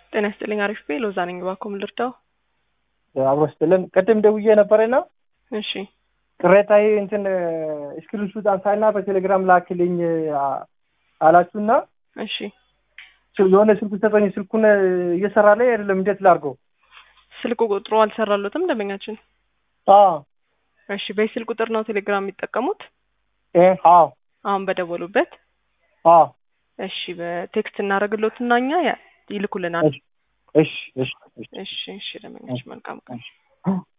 ጤና ይስጥልኝ። አሪፍ ቤ ሎዛ ነኝ። እባክዎ ምን ልርዳው? አብሮ ስትልን ቅድም ደውዬ ነበረና እሺ ቅሬታዬ እንትን ስክሪንሹት አንሳና በቴሌግራም ላክልኝ አላችሁና እሺ የሆነ ስልኩ ሰጠኝ። ስልኩን እየሰራ ላይ አይደለም። እንዴት ላድርገው? ስልክ ቁጥሩ አልሰራሎትም ደንበኛችን። አዎ እሺ በዚህ ስልክ ቁጥር ነው ቴሌግራም የሚጠቀሙት? እ አዎ አሁን በደወሉበት? አዎ እሺ በቴክስት እናደርግሎትና እኛ ያ- ይልኩልናል። እሺ እሺ እሺ እሺ እሺ ደንበኛችን መልካም ቀን። እሺ